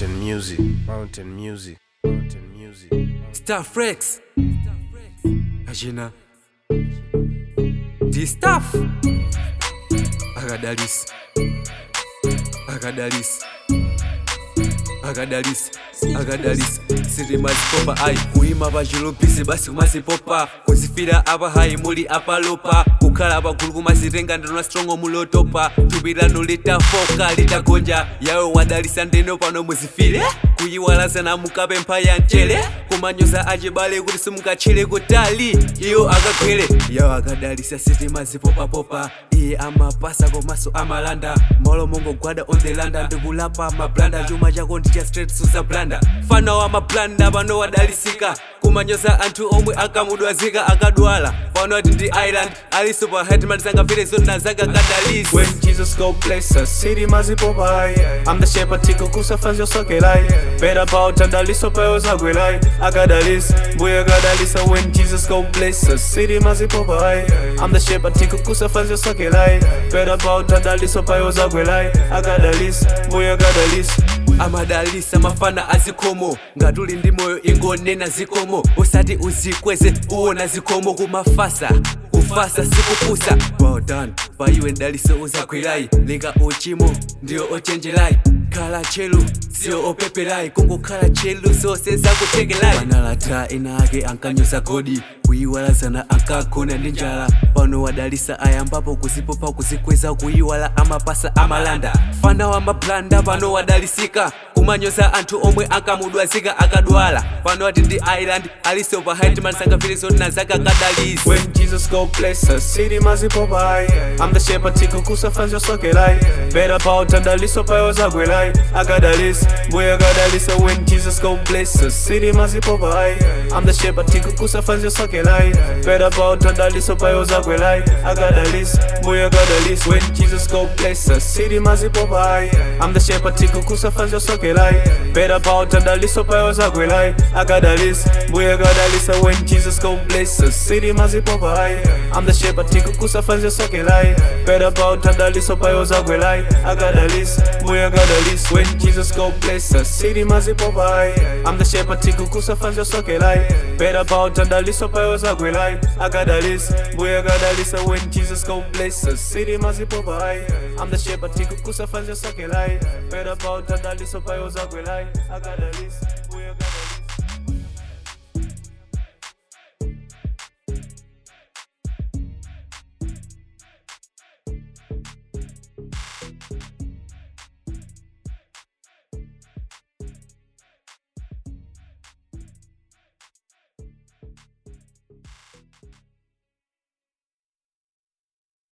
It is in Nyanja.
Mountain music, mountain music, mountain music. Star Frex Ajina The staff Akadalis Akadalis Akadalis Akadalis Siri mazipopa ai kuima pachilupisi basi kumazipopa kuzifira apa hai muli apalopa kukhala pagulu kumazitenga ndinona strongo mulotopa thupi lanu litafoka litagonja yawe wadalisa ndeno pano muzifire kuyiwalazana mukapempha ya mchere kumanyoza achibale kuti simukatchire kutali iyo akagwere yawo akadalisa sitima zipopapopa iye amapasa komanso amalanda malo mongogwada on the landa ndikulapa mablanda chuma chako ndi cha straight suza blanda fana wa mablanda pano wadalisika kumanyoza anthu omwe akamudwazika akadwala pano ati ndi island aliso pa hetman sangafire zona zaka kadalisa When Jesus go bless us, city mazipopai I'm the shepherd tiko kusafanzio sokelai Better bow tandaliso peo zagwelai Akadalis, mbuya kadalisa When Jesus go bless us, city mazipopai I'm the shepherd tiko kusafanzio sokelai Better bow tandaliso peo zagwelai Akadalis, mbuya kadalis amadalisa mafana azikomo ngatuli ndi moyo ingonena zikomo usati uzikweze uwona zikomo kumafasa kufasa sikupusa well done paiwe ndaliso uzagwirayi linga uchimo ndiyo ochenjerayi khala chelu siyo opeperayi kungokhala chelu zonse zakutengelayi panalata ena ake ankanyoza godi kuyiwalazana ankagona ndi njala pano wadalisa ayambapo kuzipopa kuzikweza kuyiwala amapasa amalanda fana wa mablanda pano wadalisika kumanyoza anthu omwe akamudwazika akadwala pano ati ndi island aliso pa hetman sangafire zona zaka kadalisa When Jesus go bless us, city mazipopai I'm the shepherd tiko kusafanzio sokelai Better bow tandaliso peo zagwelai Akadalis, mbuya kadalisa When Jesus go bless us, city mazipopai I'm the shepherd tiko kusafanzio sokelai Better bow tandaliso peo zagwelai Akadalis, mbuya kadalis When Jesus go bless us, city mazipopai I'm the shepherd tiko kusafanzio sokelai Better bow tandaliso peo zagwelai Akadalis, mbuya kadalisa When Jesus go bless us, city mazipopai I'm the shepherd tiko kusafanzio sokelai Better bow tandaliso peo zagwelai Akadalis, mbuya kadalis When Jesus go bless us, city mazipopai I'm the shepherd tiko kusafanzio sokelai Better bow tandaliso peo zagwelai Akadalis, mbuya kadalisa When Jesus go bless us, city mazipopai I'm the shepherd tiko kusafanzio sokelai Better bow tandaliso peo zagwelai Akadalis, mbuya kadalis